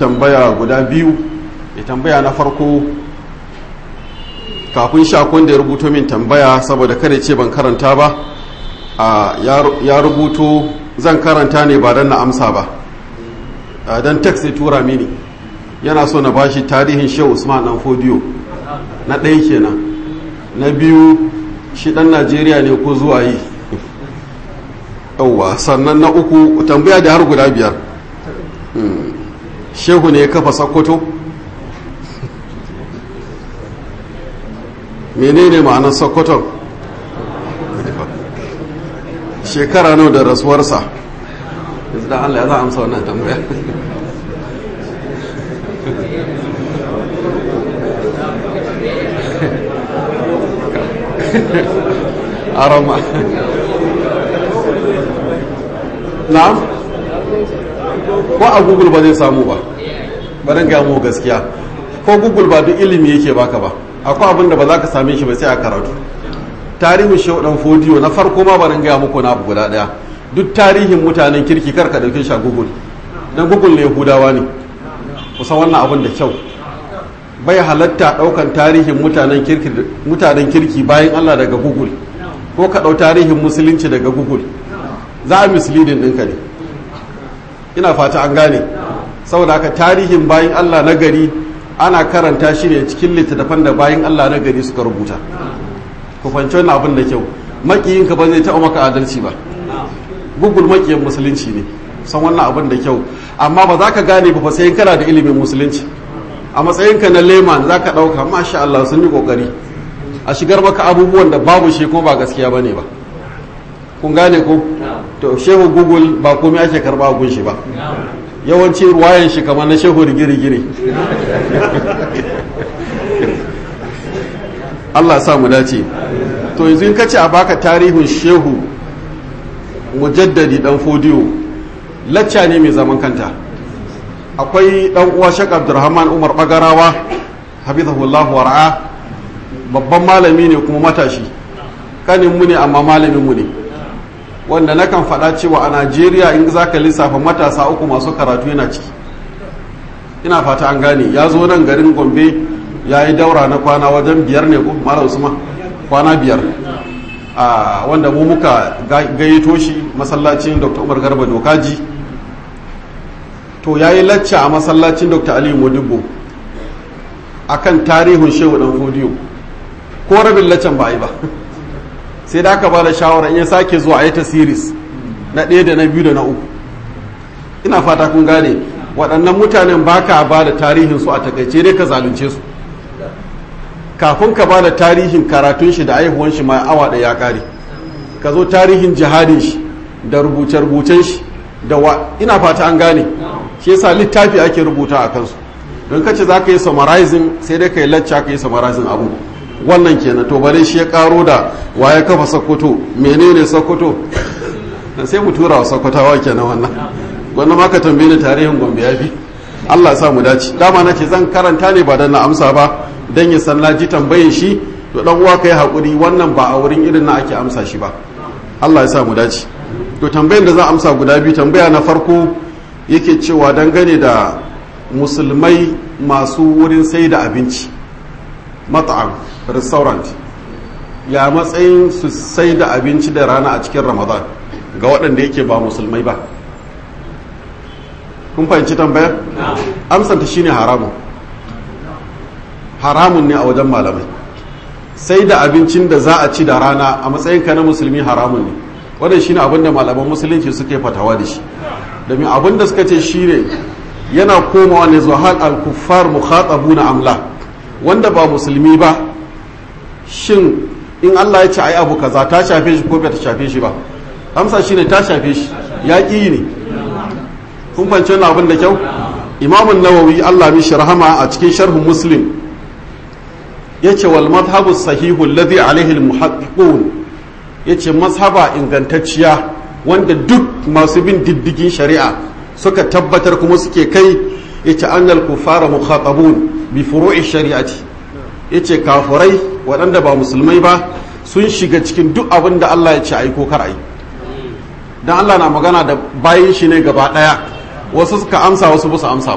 tambaya guda biyu ya tambaya na farko kafin shakon da ya rubuto min tambaya saboda kada ce ban karanta ba a ya rubuto zan karanta ne ba don na amsa ba don text ya tura mini yana so na bashi tarihin shehu usman dan fodiyo na ɗaya kenan na biyu shi ɗan najeriya ne ko zuwa yi yauwa sannan na uku tambaya da har guda biyar shehu ne ya kafa sakkwato menene ma'anar sakkwaton shekara nawa da rasuwarsa yanzu da allah ya za a amsa wannan tambaya arama na'am ko a google ba zai samu ba barin ga mu gaskiya ko google ba duk ilimi yake baka ba akwai abin da ba za ka same shi ba sai a karatu tarihin shaudan fodiyo na farko ma barin gaya muku na abu guda daya duk tarihin mutanen kirki kar ka dauke shi a google dan google ne yahudawa ne kusan wannan abin da kyau bai halatta daukan tarihin mutanen kirki mutanen kirki bayan Allah daga google ko ka dau tarihin musulunci daga google za a misleading ɗinka ne ina fata an gane saboda haka tarihin bayan Allah na gari ana karanta shi ne cikin littattafan da bayan Allah na gari suka rubuta ku fahimci wannan abin da kyau makiyinka ba zai taɓa maka adalci ba google makiyin musulunci ne san wannan abin da kyau amma ba za ka gane ba sai kana da ilimin musulunci a matsayinka na leman za ka ɗauka masha Allah sun yi ƙoƙari a shigar maka abubuwan da babu shi ko ba gaskiya ba ne ba kun gane ko to shehu google ba komai ake karba gun shi ba yawanci ruwayan shi kamar na shehu rigiri-giri Allah sa mu dace to yanzu in kace a baka tarihin shehu mujaddadi dan fodiyo lacca ne mai zaman kanta akwai dan uwa shek abdurrahman umar bagarawa habibullah wara'a babban malami ne kuma matashi kanin mu ne amma malamin mu ne wanda nakan faɗa cewa a najeriya in za ka lissafa matasa uku masu karatu yana ciki ina fata an gane ya zo nan garin gombe ya yi daura na kwana wajen biyar ne ko mara usman kwana biyar a wanda mu muka gayyato shi masallacin dr umar garba dokaji to ya yi lacca a masallacin dr aliyu modibo a kan tarihin shehu dan fodiyo ko rabin laccan ba a yi ba sai da aka ba da shawara in ya sake zuwa a yi ta series na ɗaya da na biyu da na uku ina fata kun gane waɗannan mutanen ba ka ba da tarihin su a takaice dai ka zalunce su kafin ka ba da tarihin karatun shi da aihuwan shi ma awa ɗaya ya ƙare ka zo tarihin jihadin shi da rubuce-rubucen shi da wa ina fata an gane shi yasa littafi ake rubuta a kansu don kace za ka yi summarizing sai dai ka yi lacca ka yi summarizing abu wannan kenan to bare shi ya karo da waye kafa sokoto menene sokoto sai mu tura wa sokotawa kenan wannan wannan ma ka tambaye ni tarihin gombe yafi Allah sa mu dace dama nace zan karanta ne ba dan na amsa ba dan ya san ji tambayin shi to dan uwa kai hakuri wannan ba a wurin irin na ake amsa shi ba Allah ya sa mu dace to tambayin da zan amsa guda biyu tambaya na farko yake cewa dangane da musulmai masu wurin sai da abinci mat'am restaurant ya matsayin su sai da abinci da rana a cikin ramadan ga waɗanda yake ba musulmai ba kun fahimci tambayar amsanta shine haramun haramun ne a wajen malamai sai da abincin da za a ci da rana a matsayinka na musulmi haramun ne wannan shine abin da malaman musulunci suke fatawa da shi domin abin da suka ce shine yana komawa ne zuwa hal al-kuffar mukhatabuna amla wanda ba musulmi ba shin in Allah ya ce ai abu kaza ta shafe shi ko bai ta shafe shi ba amsa shine ta shafe shi ya ƙi ne kun fahimci wannan abin da kyau imamun nawawi Allah mishi rahama a cikin sharhun muslim yace wal madhhabu sahihu alladhi alaihi almuhaqqiqun yace mazhaba ingantacciya wanda duk masu bin diddigin shari'a suka tabbatar kuma suke kai yace annal kufara mukhatabun bi furu'i shari'ati yace kafurai waɗanda ba musulmai ba sun shiga cikin duk abin da Allah ya ce ai ko kar ai dan Allah na magana da bayin shi ne gaba daya wasu suka amsa wasu ba su amsa ba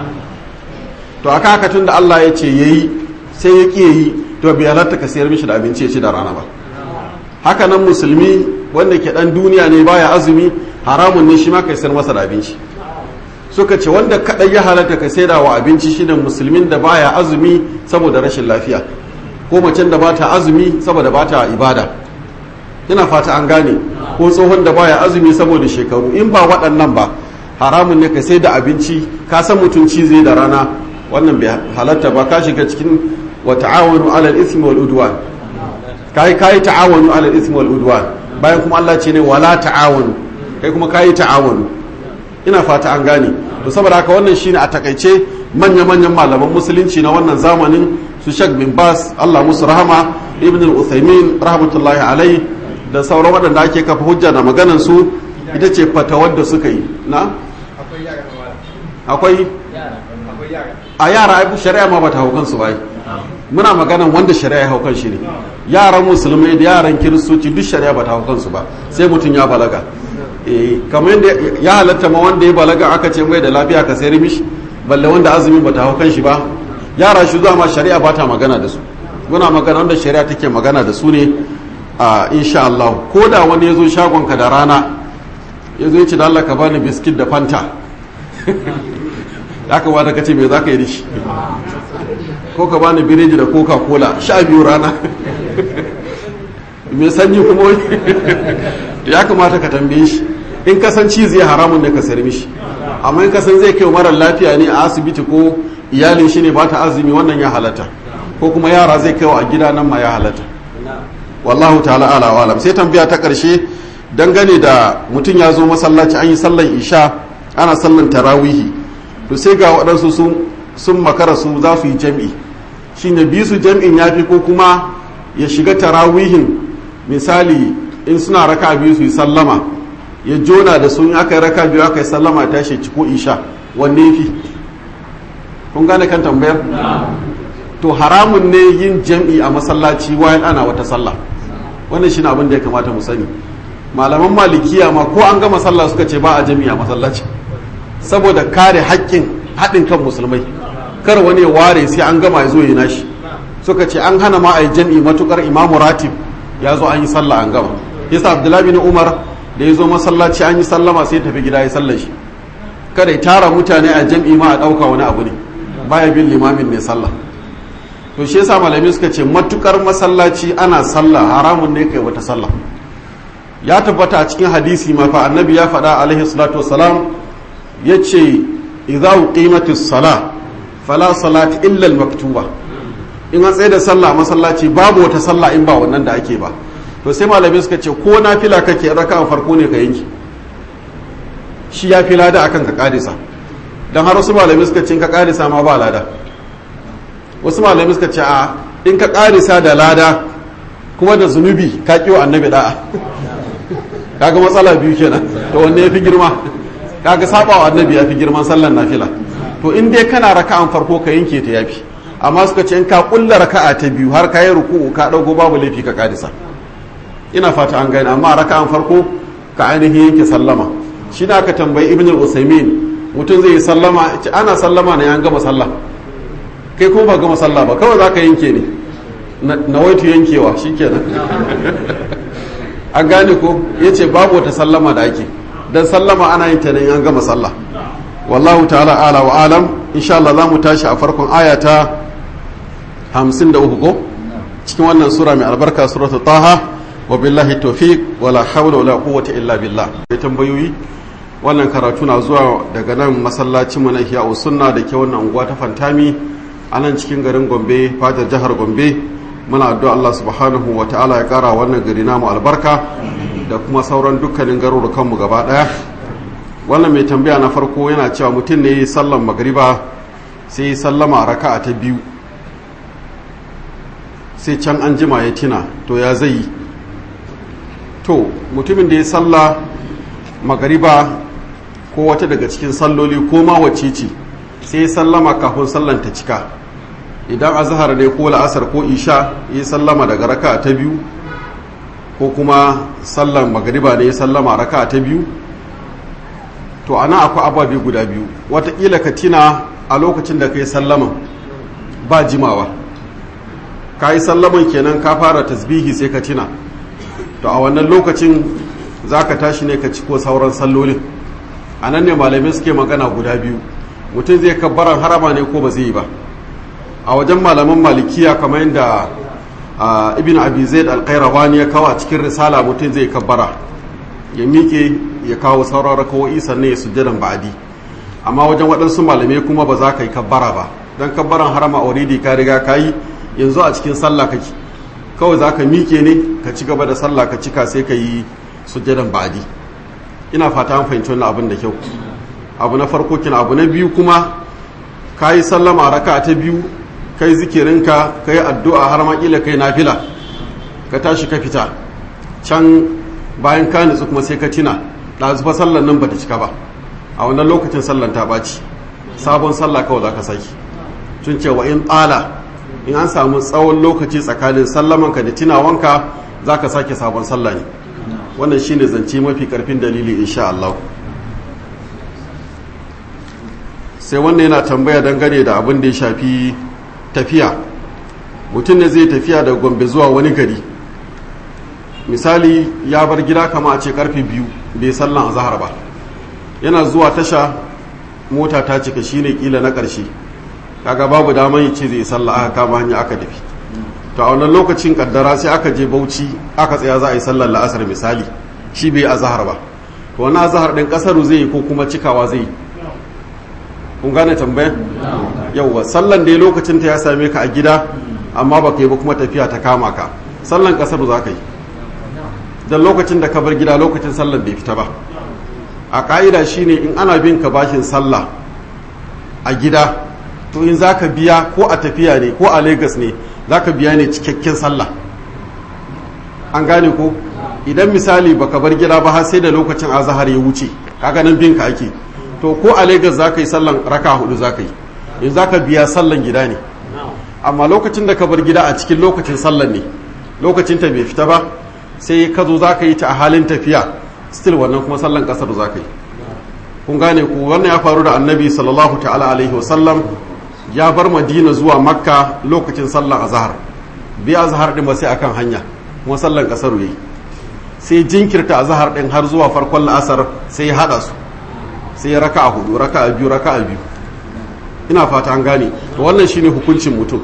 to aka haka tun da Allah ya ce yayi sai ya ƙi yi to bai halatta ka sayar mishi da abinci ya ci da rana ba haka nan musulmi wanda ke dan duniya ne baya azumi haramun ne shi ma kai sayar masa da abinci suka ce wanda kadai ya halatta ka saida wa abinci shine musulmin da baya azumi saboda rashin lafiya ko macen da bata azumi saboda bata ibada ina fata an gane ko tsohon da baya azumi saboda shekaru in ba waɗannan ba haramun ne ka sai da abinci ka san mutunci zai da rana wannan bai halatta ba ka shiga cikin wa ta'awanu alal ismi wal udwan kai kai ta'awanu alal ismi wal udwan bayan kuma Allah ce ne wala ta'awanu kai kuma kai ta'awanu ina fata an gane to saboda haka wannan shine a takaice manya manyan malaman musulunci na wannan zamanin su Sheikh bin Bas Allah musu rahama Ibn al-Uthaymin rahmatullahi alai da sauran waɗanda ake kafa hujja da maganan su ita ce fatawar da suka yi na akwai a yara ai shari'a ma bata haukan su bai muna maganan wanda shari'a ya haukan shi ne yaran musulmai da yaran kiristoci duk shari'a bata haukan su ba sai mutum ya balaga eh kamar yadda ya halatta ma wanda ya balaga aka ce mai da lafiya ka sayar mishi balle wanda azumi bata haukan shi ba yara shi zuwa ma shari'a bata magana da su muna magana wanda shari'a take magana da su ne a insha Allah ko da wani ya zo shagonka da rana ya zo ya ce da Allah ka bani biskit da fanta ya kamata ka ce me za ka yi da shi ko ka bani biredi da coca cola sha biyu rana mai sanyi kuma ya kamata ka tambaye shi in ka san cizi ya haramun ne ka sayar mishi amma in ka san zai kai marar lafiya ne a asibiti ko iyalin shi ne ba ta azumi wannan ya halatta ko kuma yara zai kai a gida nan ma ya halatta wallahu ta'ala ala wa alam sai tambaya ta karshe dangane da mutum ya zo masallaci an yi sallan isha ana sallan tarawihi to sai ga waɗansu sun makara su za su yi jam'i shi ne bi su jam'in ya fi ko kuma ya shiga tarawihin misali in suna raka biyu su yi sallama ya jona da sun aka yi raka biyu aka yi sallama ta shi ko isha wanne fi kun gane kan tambayar to haramun ne yin jam'i a masallaci wayan ana wata sallah wannan shi abin da ya kamata mu sani malaman malikiya ma ko an gama sallah suka ce ba a jam'i a masallaci saboda kare haƙƙin haɗin kan musulmai kar wani ya ware sai an gama ya zo yi nashi suka ce an hana ma a yi jam'i matukar imamu ratib ya zo an yi sallah an gama yasa abdullahi bin umar da ya zo masallaci an yi sallama sai tafi gida ya sallar shi kada ya tara mutane a jam'i ma a ɗauka wani abu ne baya bin limamin ne sallah to shi yasa malami suka ce matukar masallaci ana sallah haramun ne kai wata sallah ya tabbata a cikin hadisi ma fa annabi ya faɗa alaihi salatu wassalam yace idza uqimatis sala fala salati illa al maktuba in an tsaye da sallah masallaci babu wata sallah in ba wannan da ake ba to sai malami suka ce ko nafila kake raka farko ne ka yanki shi ya fi lada akan ka kadisa dan har wasu malami suka ce in ka kadisa ma ba lada wasu malami suka ce a in ka karisa da lada kuma da zunubi ka kiwo annabi da'a kaga matsala biyu kenan to wanne yafi girma kaga saba wa annabi yafi girman sallan nafila to in dai kana raka'an farko ka yanke ta yafi amma suka ce in ka kulla raka'a ta biyu har ka yi ruku'u ka dago babu laifi ka karisa ina fata an gane amma raka'an farko ka ainihin yanke sallama shi na aka tambayi ibn al-usaymin mutum zai yi sallama ana sallama ne an gama sallah kai kuma ba gama sallah ba kawai za ka yanke ne na waitu yankewa shi kenan an gane ko ya ce babu wata sallama da ake don sallama ana yin ta ne an gama sallah wallahu ta'ala ala wa alam insha Allah za mu tashi a farkon aya ta 53 ko cikin wannan sura mai albarka suratul taha wa billahi tawfiq wala hawla wala quwwata illa billah sai tambayoyi wannan karatu na zuwa daga nan masallacin mu na Ihya Sunna da ke wannan unguwa ta Fantami a nan cikin garin Gombe fatar jihar Gombe muna addu'a Allah subhanahu wa ta'ala ya kara wannan gari namu albarka da kuma sauran dukkanin garurukan mu gaba daya wannan mai tambaya na farko yana cewa mutum ne sallan magriba sai sallama raka'a ta biyu sai can an jima ya tina to ya zai yi to mutumin da ya salla magariba ko wata daga cikin salloli ko ma wacce ce sai sallama kafin sallan ta cika idan azhar ne ko la'asar ko isha ya sallama daga raka ta biyu ko kuma sallan magariba ne ya sallama raka ta biyu to ana akwai ababe guda biyu watakila ka tina a lokacin da ka yi sallaman ba jimawa ka yi sallaman kenan ka fara tasbihi sai ka tina to a wannan lokacin za ka tashi ne ka ciko sauran sallolin a nan ne malamai suke magana guda biyu mutum zai kabbaran harama ne ko ba zai yi ba a wajen malaman malikiya kamar yadda ibn abi zaid al-qayrawani ya kawo a cikin risala mutum zai kabbara ya miƙe ya kawo sauran rakawo'i sannan ya sujjadan ba'adi amma wajen waɗansu malamai kuma ba za ka yi kabbara ba don kabbaran harama already ka riga ka yi yanzu a cikin sallah kake kawai za ka miƙe ne ka ci gaba da sallah ka cika sai ka yi sujjadan ba'adi ina fata an fahimci wannan abin da kyau abu na farko kina abu na biyu kuma ka yi sallama raka ta biyu ka yi zikirinka ka yi addu'a har ma kila kai nafila ka tashi ka fita can bayan ka nutsu kuma sai ka tina ɗazu fa sallan nan bata cika ba a wannan lokacin sallan ta ɓaci sabon sallah kawai za ka saki tun cewa in tsala in an samu tsawon lokaci tsakanin sallamanka da tinawanka za ka sake sabon sallah ne wannan shine zance mafi karfin dalili insha Allah sai wannan yana tambaya dangane da abin da ya shafi tafiya mutum ne zai tafiya da gombe zuwa wani gari misali ya bar gida kama a ce karfe biyu bai sallan azahar ba yana zuwa tasha mota ta cika shine kila na ƙarshe kaga babu daman yi ce zai sallah aka kama hanya aka tafi to a wannan lokacin kaddara sai aka je bauchi aka tsaya za a yi sallar la'asar misali shi bai azahar ba to wani azahar ɗin ƙasaru zai yi ko kuma cikawa zai yi kun gane tambayar yauwa sallan da lokacin ta ya same ka a gida amma ba ka yi ba kuma tafiya ta kama ka sallan ƙasaru za ka yi don lokacin da ka bar gida lokacin sallan bai fita ba a ƙa'ida shine in ana bin ka bashin sallah a gida to in za ka biya ko a tafiya ne ko a Legas ne za ka biya ne cikakken sallah an gane ko idan misali baka bar gida ba har sai da lokacin azahar ya wuce kaga nan bin ka ake to ko a Legas za ka yi sallan raka hudu za ka yi in za ka biya sallan gida ne amma lokacin da ka bar gida a cikin lokacin sallan ne lokacin ta bai fita ba sai ka zo za ka yi ta a halin tafiya still wannan kuma sallan kasar za ka yi kun gane ku wannan ya faru da annabi sallallahu ta'ala alaihi wasallam ya bar madina zuwa makka lokacin sallan azhar bi azhar din ba sai akan hanya kuma sallan kasar yayi sai jinkirta azhar din har zuwa farkon la'asar sai ya hada su sai ya raka'a hudu raka'a biyu raka'a biyu ina fata an gane to wannan shine hukuncin mutum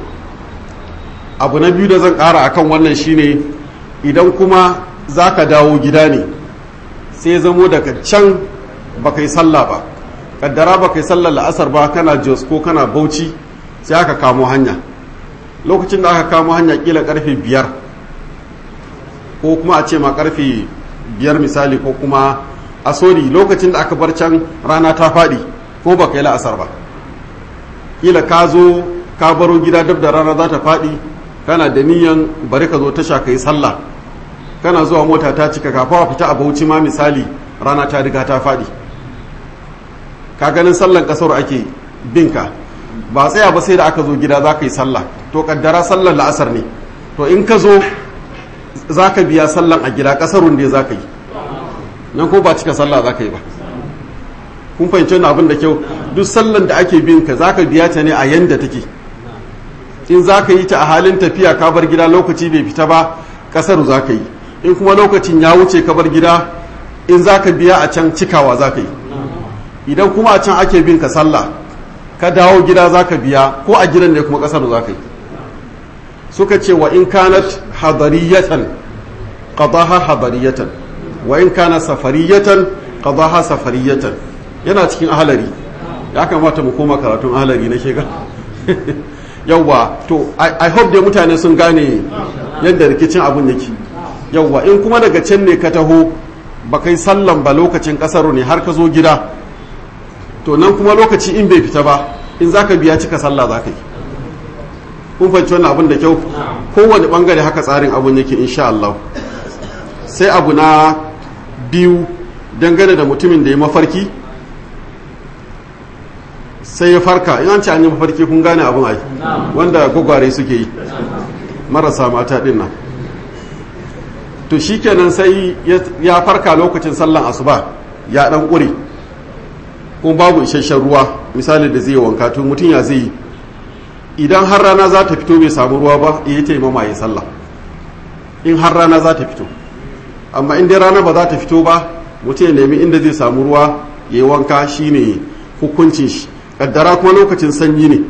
abu na biyu da zan kara akan wannan shine idan kuma zaka dawo gida ne sai zamo daga can baka yi sallah ba kaddara baka yi sallar la'asar ba kana jos ko kana bauchi sai aka kamo hanya lokacin da aka kamo hanya kila karfe biyar ko kuma a ce ma karfe biyar misali ko kuma a sori lokacin da aka bar can rana ta faɗi ko baka yi la'asar ba kila ka zo ka baro gida dab da rana za ta faɗi kana da niyan bari ka zo tasha ka yi sallah kana zuwa mota ta cika kafa fita a bauchi ma misali rana ta riga ta faɗi ka ganin sallan kasar ake binka ba tsaya ba sai da aka zo gida za ka yi sallah to kaddara sallan la'asar ne to in ka zo za ka biya sallan a gida kasarun da za ka yi nan ko ba cika sallah za ka yi ba kun fahimci wani abin da kyau duk sallan da ake bin ka za ka biya ta ne a yanda take in za ka yi ta a halin tafiya ka bar gida lokaci bai fita ba kasaru za ka yi in kuma lokacin ya wuce ka bar gida in za ka biya a can cikawa za ka yi idan kuma a can ake bin ka sallah ka dawo gida za ka biya ko a gidan ne kuma kasar za ka yi suka ce wa in kanat hadariyatan qadaha hadariyatan wa in kana safariyatan qadaha safariyatan yana cikin ahalari ya kamata mu koma karatun ahalari na shiga yawwa to i hope dai mutane sun gane yadda rikicin abun yake yawwa in kuma daga can ne ka taho ba kai sallan ba lokacin kasaro ne har ka zo gida to nan kuma lokaci in bai fita ba in zaka biya cika sallah za ka yi kun fahimci wannan abun da kyau kowane bangare haka tsarin abun yake insha Allah sai abu na biyu dangane da mutumin da ya mafarki sai ya farka in an ce an yi mafarki kun gane abun ai wanda gwagware suke yi marasa mata din nan to shikenan sai ya farka lokacin sallan asuba ya dan ƙure kuma babu isasshen ruwa misali da zai wanka to mutum ya zai idan har rana za ta fito bai samu ruwa ba ya taimama ya sallah in har rana za ta fito amma in dai rana ba za ta fito ba mutum ya nemi inda zai samu ruwa ya yi wanka shine hukuncin shi kaddara kuma lokacin sanyi ne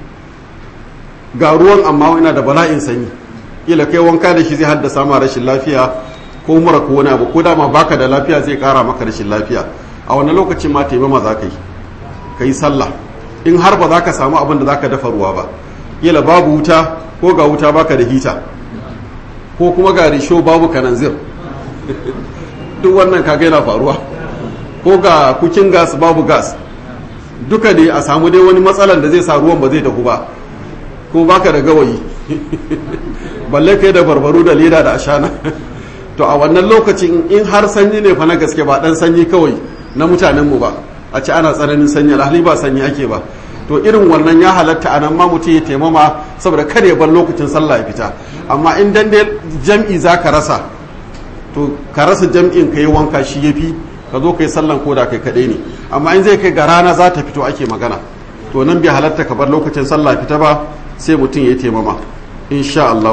ga ruwan amma yana da bala'in sanyi kila kai wanka da shi zai haddasa ma rashin lafiya ko mura ko wani abu ko dama baka da lafiya zai kara maka rashin lafiya a wani lokacin ma taimama za ka yi ka yi sallah in har ba za ka samu abin da za ka dafa ruwa ba kila babu wuta ko ga wuta baka da hita ko kuma ga risho babu kananzir duk wannan kaga yana faruwa ko ga kukin gas babu gas duka ne a samu dai wani matsalan da zai sa ruwan ba zai dahu ba ko baka da gawayi balle kai da barbaru da leda da ashana to a wannan lokacin in har sanyi ne fa na gaske ba dan sanyi kawai na mutanen mu ba a ci ana tsananin sanyi alhali ba sanyi ake ba to irin wannan ya halatta a nan ma mutum ya taimama saboda kada ya bar lokacin sallah ya fita amma in dan dai jam'i za ka rasa to ka rasa jam'in ka yi wanka shi ya fi ka zo ka yi sallan ko da kai kaɗai ne amma in zai kai ga rana za ta fito ake magana to nan bai halatta ka bar lokacin sallah fita ba sai mutum ya taimama insha Allah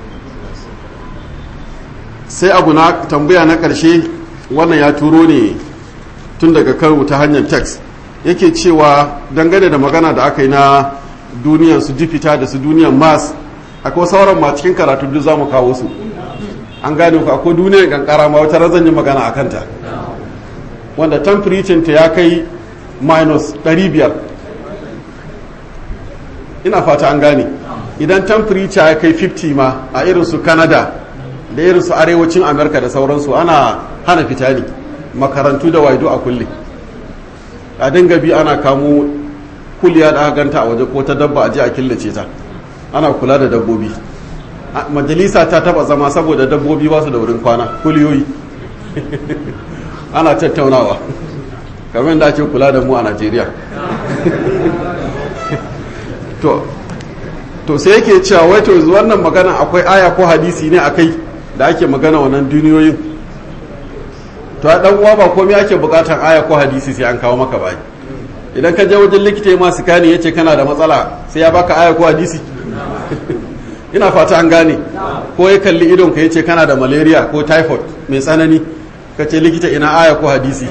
sai abu na tambaya na ƙarshe wannan ya turo ne tun daga karo ta hanyar text yake cewa dangane da magana da aka yi na duniyar su jifita da su duniyar mars akwai sauran ma cikin karatu duk za mu kawo su an gane ku akwai duniyar kankara ma wata razan yi magana a kanta wanda temperature ta ya kai minus 500 ina fata an gane idan temperature ya kai 50 ma a irin su canada da irin su arewacin america da sauransu ana hana fita ne makarantu da waido a kulle a dinga bi ana kamo kuliya da aka ganta a waje ko ta dabba a je a killace ta ana kula da dabbobi majalisa ta taba zama saboda dabbobi ba su da wurin kwana kuliyoyi ana tattaunawa kamar da ake kula da mu a najeriya to to sai yake cewa wai to wannan magana akwai aya ko hadisi ne akai da ake magana wannan duniyoyin to a dan uwa ba komai ake bukatar aya ko hadisi sai an kawo maka bai idan ka je wajen likita ma su kani yace kana da matsala sai ya baka aya ko hadisi ina fata an gane ko ya kalli idon ka yace kana da malaria ko typhoid mai tsanani ka ce likita ina aya ko hadisi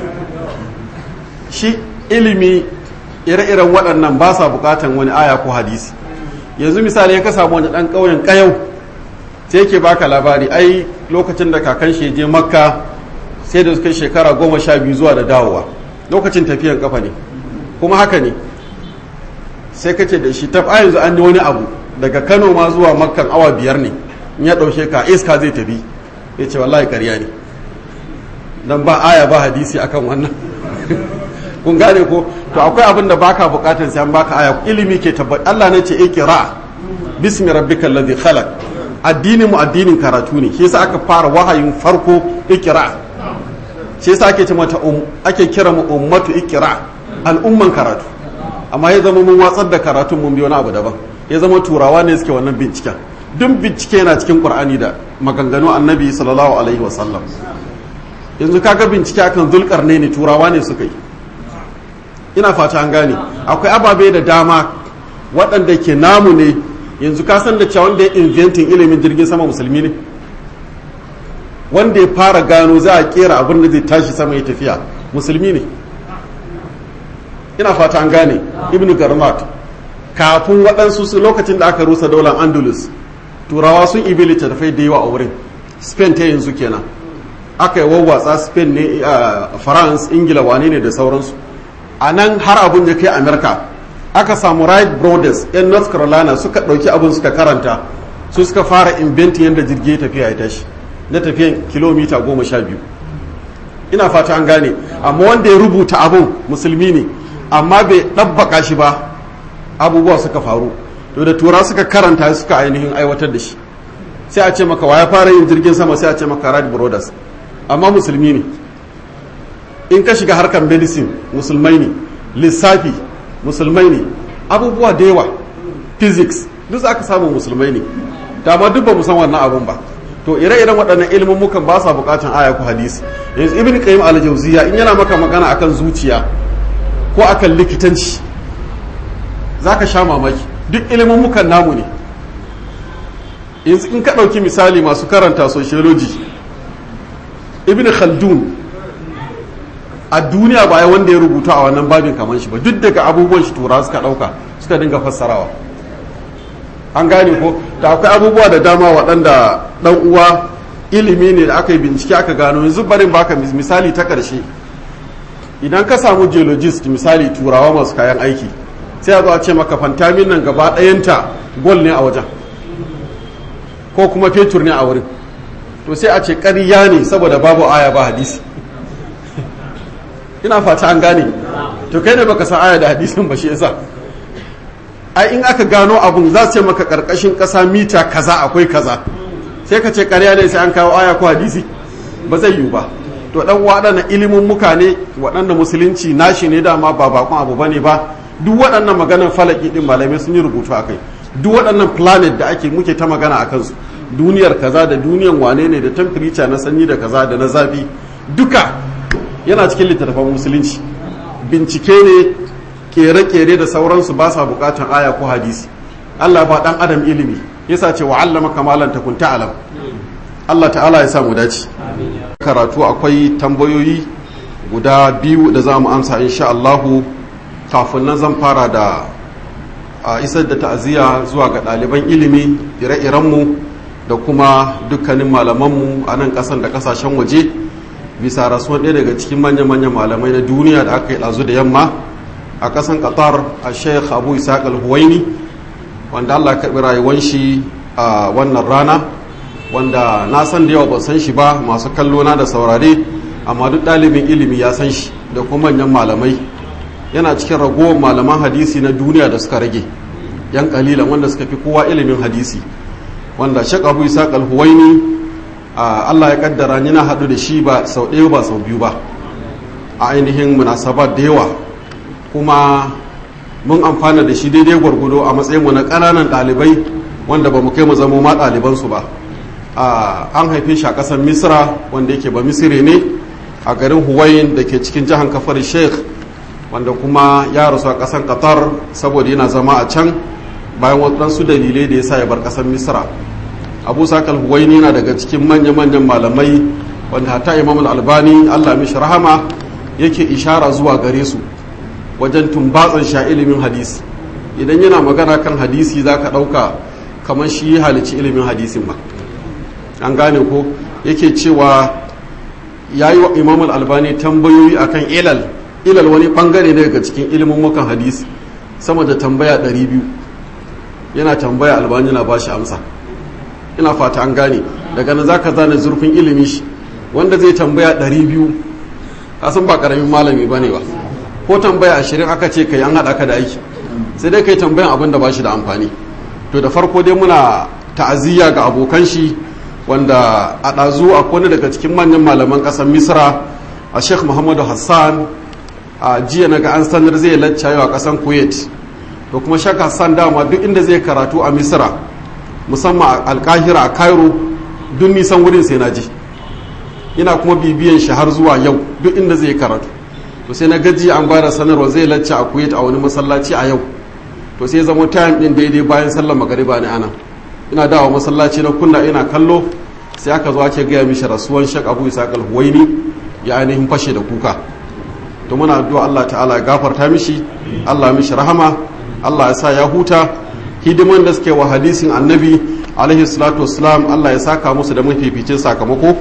shi ilimi ire-iren waɗannan ba sa bukatan wani aya ko hadisi yanzu misali ya ka samu wani ɗan ƙauyen ƙayau sai yake baka labari ai lokacin da kakan shi je makka sai da suka shekara goma sha biyu zuwa da dawowa lokacin tafiyan kafa ne kuma haka ne sai kace da shi tab yanzu an yi wani abu daga kano ma zuwa makkan awa biyar ne in ya ɗauke ka iska zai tafi ya ce wallahi ƙarya ne dan ba aya ba hadisi akan wannan kun gane ko to akwai abin da baka bukatar sai an baka aya ilimi ke tabbat Allah ne ce ikra bismi rabbikal ladhi khalaq addinin mu addinin karatu ne shi yasa aka fara wahayin farko ikra shi yasa ake ce mata um ake kira mu ummatu ikra al'umman karatu amma ya zama mun watsar da karatun mun bi wani abu daban ya zama turawa ne suke wannan binciken duk bincike yana cikin qur'ani da maganganu annabi sallallahu alaihi wasallam yanzu kaga bincike akan zulkarne ne turawa ne suka yi ina fata an gane akwai ababe da dama waɗanda ke namu ne yanzu ka san da cewa wanda ya inventin ilimin jirgin sama musulmi ne wanda ya fara gano za a kera abin da zai tashi sama ya tafiya musulmi ne ina fata an gane ibnu garmat kafin waɗansu su lokacin da aka rusa daular andalus turawa sun ibi littattafai da yawa a wurin spain ta yanzu kenan aka yi wawwatsa spain ne a france ingila wane ne da sauransu a nan har abin ya kai amerika aka samu wright brothers yan north carolina suka ɗauki abin suka karanta su suka fara inventing yadda jirgi tafiya ya tashi na tafiyan kilomita goma sha biyu ina fata an gane amma wanda ya rubuta abin musulmi ne amma bai ɗabbaka shi ba abubuwa suka faru to da tura suka karanta suka ainihin aiwatar da shi sai a ce maka wa ya fara yin jirgin sama sai a ce maka wright brothers amma musulmi ne in ka shiga harkar medicine musulmai ne lissafi musulmai ne abubuwa da yawa physics duk aka samu musulmai ne dama duk ba mu san wannan abun ba to ire-iren waɗannan ilimin mukan ba sa buƙatan aya ko hadisi yanzu ibn qayyim al-jawziya in yana maka magana akan zuciya ko akan likitanci za ka sha mamaki duk ilimin mukan namu ne in ka ɗauki misali masu karanta sociology ibn khaldun a duniya ba wanda ya rubuta a wannan babin kamar shi ba duk daga abubuwan shi tura suka ɗauka suka dinga fassarawa an gane ko da akwai abubuwa da dama waɗanda ɗan uwa ilimi ne da aka yi bincike aka gano yanzu barin baka misali ta ƙarshe idan ka samu geologist misali turawa masu kayan aiki sai a zo a ce maka fantamin nan gaba ɗayanta gol ne a wajen ko kuma fetur ne a wurin to sai a ce ƙarya ne saboda babu aya ba hadisi ina fata an gane to kai ne baka san aya da hadisin ba shi yasa ai in aka gano abun za su ce maka karkashin ƙasa mita kaza akwai kaza sai ka ce ƙarya ne sai an kawo aya ko hadisi ba zai yiwu ba to dan waɗannan ilimin muka ne waɗanda musulunci nashi ne dama ba bakon abu bane ba duk waɗannan maganar falaki din malamai sun yi rubutu akai duk waɗannan planet da ake muke ta magana a kansu duniyar kaza da duniyan wane ne da temperature na sanyi da kaza da na zafi duka yana cikin littattafan musulunci bincike ne kere-kere da sauransu ba sa bukatan aya ko hadisi Allah ba dan adam ilimi yasa ce wa allama kamalan takun ta'lam Allah ta'ala ya samu dace karatu akwai tambayoyi guda biyu da za mu amsa insha Allahu kafin nan zan fara da a isar da ta'aziyya zuwa ga ɗaliban ilimi ire-irenmu da kuma dukkanin malamanmu a nan ƙasan da ƙasashen waje bisa rasuwan ɗaya daga cikin manya-manyan malamai na duniya da aka yi ɗazu da yamma a ƙasan qatar a sheikh abu isaac al-huwaini wanda allah karɓi rayuwan shi a wannan rana wanda na san da yawa ba san shi ba masu kallo na da saurare amma duk ɗalibin ilimi ya san shi da kuma manyan malamai yana cikin ragowar malaman hadisi na duniya da suka rage yan kalilan wanda suka fi kowa ilimin hadisi wanda shek abu isa alhuwaini allah ya kaddara ni na haɗu da shi ba sau ɗaya ba sau biyu ba a ainihin munasabat da yawa kuma mun amfana da shi daidai gwargwado a matsayinmu na ƙananan ɗalibai wanda ba mu kai mu zama ma ɗalibansu ba an haife shi a ƙasar misra wanda yake ba misire ne a garin huwayin da ke cikin jihar kafar sheikh wanda kuma ya rasu a ƙasar qatar saboda yana zama a can bayan waɗansu dalilai da ya sa ya bar ƙasar misra abu sakal huwaini yana daga cikin manya-manyan malamai wanda hata imam albani allah mishi rahama yake ishara zuwa gare su wajen tumbatsan sha ilimin hadisi idan yana magana kan hadisi za ka ɗauka kamar shi halici ilimin hadisin ba an gane ko yake cewa ya yi wa imam albani tambayoyi akan ilal ilal wani bangare ne daga cikin ilimin mukan hadisi sama da tambaya 200 yana tambaya albani na bashi amsa ina fata an gane daga nan zaka zane zurfin ilimi shi wanda zai tambaya 200 kasan ba karamin malami bane ba ko tambaya ashirin aka ce kai an haɗa ka da aiki sai dai kai tambayan abin da ba shi da amfani to da farko dai muna ta'aziyya ga abokan shi wanda a ɗazu a wani daga cikin manyan malaman ƙasar misra a sheikh muhammadu hassan a jiya na ga an sanar zai lacca yau a ƙasar kuwait to kuma sheikh hassan dama duk inda zai karatu a misra musamman a alkahira a cairo duk nisan wurin sai na ji ina kuma bibiyan shi har zuwa yau duk inda zai karatu to sai na gaji an bada sanarwa zai lacca a kuwait a wani masallaci a yau to sai zama time din daidai bayan sallar magariba ne ana ina dawo masallaci na kunna ina kallo sai aka zo ake gaya mishi rasuwan shek abu isa huwaini ya ainihin fashe da kuka to muna addu'a Allah ta'ala ya gafarta mishi Allah mishi rahama Allah ya sa ya huta hidiman da suke wa hadisin annabi alaihi salatu wassalam Allah ya saka musu da mafificin sakamako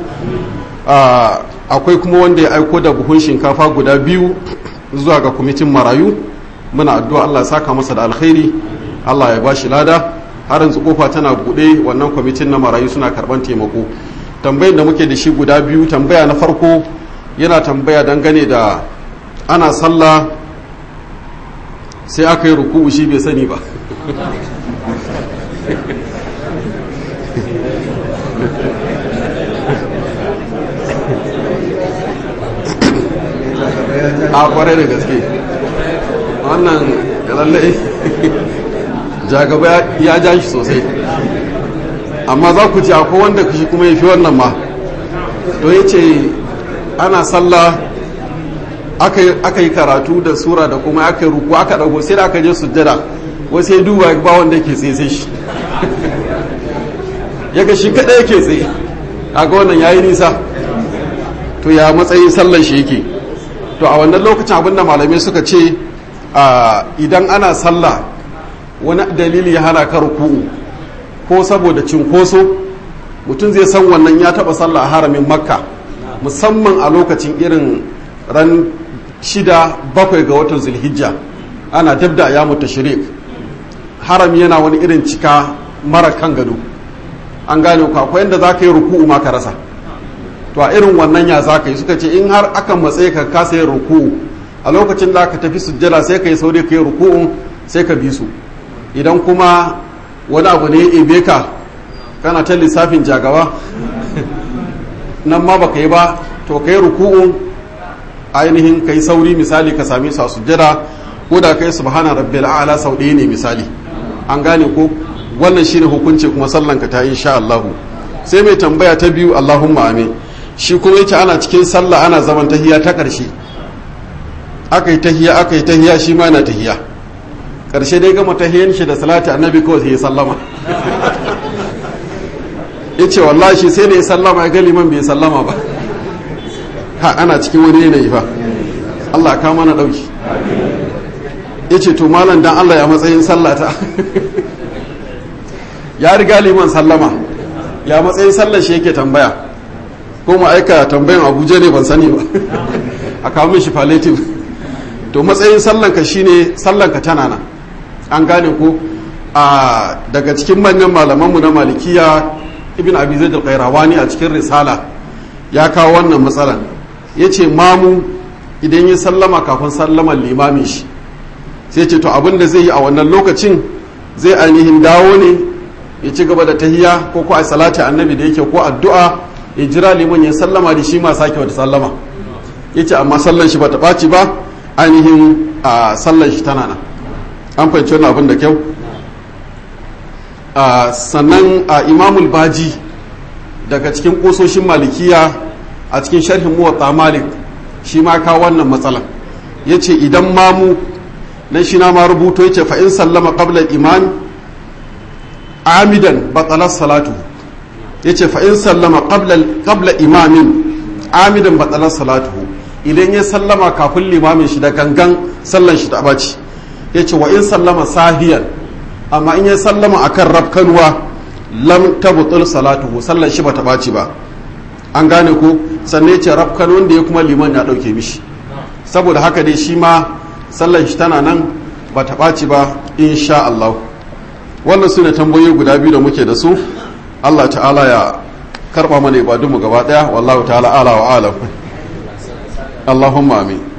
akwai kuma wanda ya aiko da buhun shinkafa guda biyu zuwa ga kwamitin marayu muna addu'a Allah ya saka masa da alkhairi Allah ya bashi lada har yanzu kofa tana buɗe wannan kwamitin na marayu suna karban taimako tambayar da muke da shi guda biyu tambaya na farko yana tambaya dangane da ana sallah sai aka yi ruku'u shi bai sani ba a kwarai da gaske wannan lallai jagaba ya ja shi sosai amma za ku ci akwai wanda shi kuma ya fi wannan ma to ya ce ana sallah aka yi karatu da sura da kuma aka yi ruku aka dago sai da aka je sujjada wasu ya duba ba wanda yake tsaye sai shi ya ga shi kaɗai yake tsaye a ga wannan yayi nisa to ya matsayin sallan shi yake to a wannan lokacin abinda malamai suka ce idan ana sallah wani dalili ya hana ka ruku'u ko saboda cinkoso mutum zai san wannan ya taba sallah a haramin makka musamman a lokacin irin ran shida bakwai ga watan zulhijja ana dabda ya mutu shirik harami yana wani irin cika mara kan gado an gane ku akwai yadda za ka yi ruku'u ma ka rasa to a irin wannan ya za ka yi suka ce in har akan matsayi ka kasa yin ruku'u a lokacin da ka tafi sujjada sai ka yi saurayi ka yi ruku'un sai ka bi su idan kuma wani abu ne ya ebe ka kana ta lissafin jagawa nan ma baka yi ba to ka yi ruku'un ainihin ka yi sauri misali ka sami su a sujjada ko da ka yi subhana rabbil a'la sau ɗaya ne misali an gane ko wannan shine hukunci kuma sallanka ta yi insha Allah sai mai tambaya ta biyu Allahumma amin shi kuma yake ana cikin sallah ana zaman tahiya ta ƙarshe aka yi tahiya aka yi tahiya shi ma yana tahiya ƙarshe dai gama tahiyan shi da salati annabi kawai sai ya sallama ya ce wallahi shi sai da ya sallama ya ga liman bai sallama ba ha ana cikin wani yanayi fa Allah ka mana ɗauki ya ce to malam dan Allah ya matsayin sallata ya riga liman sallama ya matsayin sallar shi yake tambaya ko mu aika tambayan abuja ne ban sani ba a kawo min shi palliative to matsayin sallanka shine sallanka tana nan an gane ko a daga cikin manyan malamanmu na malikiya ibn abi zaid al-qayrawani a cikin risala ya kawo wannan matsalan yace mamu idan ya sallama kafin sallaman limamin shi sai ce to abin da zai yi a wannan lokacin zai ainihin dawo ne ya ci gaba da tahiya ko ko a salati annabi da yake ko addu'a ya jira liman ya sallama da shi ma sake wata sallama yace amma sallan shi bata ɓaci ba ainihin a sallan shi tana nan an fahimci wannan abin da kyau sannan a imamul baji daga cikin ƙososhin malikiya a cikin sharhin muwatta malik shi ma ka wannan matsalan yace idan mamu nan shi na ma rubuto yace fa in sallama qabla iman amidan batalar salatu ya ce fa'in sallama ƙabla imamin amidan batalar salatu idan ya sallama kafin limamin shi da gangan sallan shi ta ɓaci ya ce wa in sallama sahiyan amma in ya sallama akan rafkanuwa lam tabbatul salatu sallan shi ba ta ɓaci ba an gane ko sannan ya ce rafkan wanda ya kuma liman ya ɗauke mishi saboda haka dai shi ma sallan shi tana nan ba ta ɓaci ba insha Allah wannan su ne tambayoyi guda biyu da muke da su Allah ta'ala ya karba mana ibadunmu gaba daya wallahu ta'ala ala wa alam Allahumma amin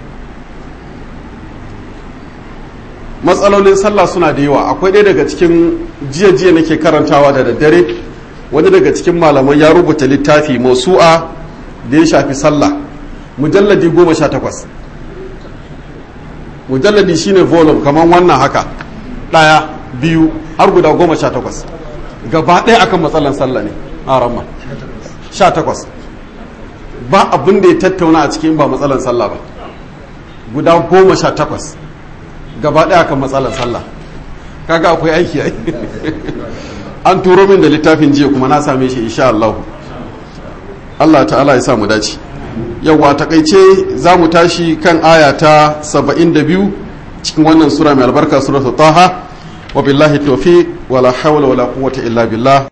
matsalolin sallah suna da yawa akwai ɗaya daga cikin jiya jiya nake karantawa da daddare wani daga cikin malaman ya rubuta littafi mausu'a da ya shafi sallah mujalladi goma sha takwas mujalladi shine volume kamar wannan haka ɗaya biyu har guda goma sha takwas gaba ɗaya akan matsalan sallah ne a ramma sha takwas ba abin da ya tattauna a cikin ba matsalan sallah ba guda goma sha takwas gaba ɗaya akan matsalan sallah kaga akwai aiki ai an turo min da littafin jiya kuma na same shi insha Allah Allah ta'ala ya sa mu dace yawa takaice za mu tashi kan aya ta 72 cikin wannan sura mai albarka suratul taha وبالله التوفيق ولا حول ولا قوة إلا بالله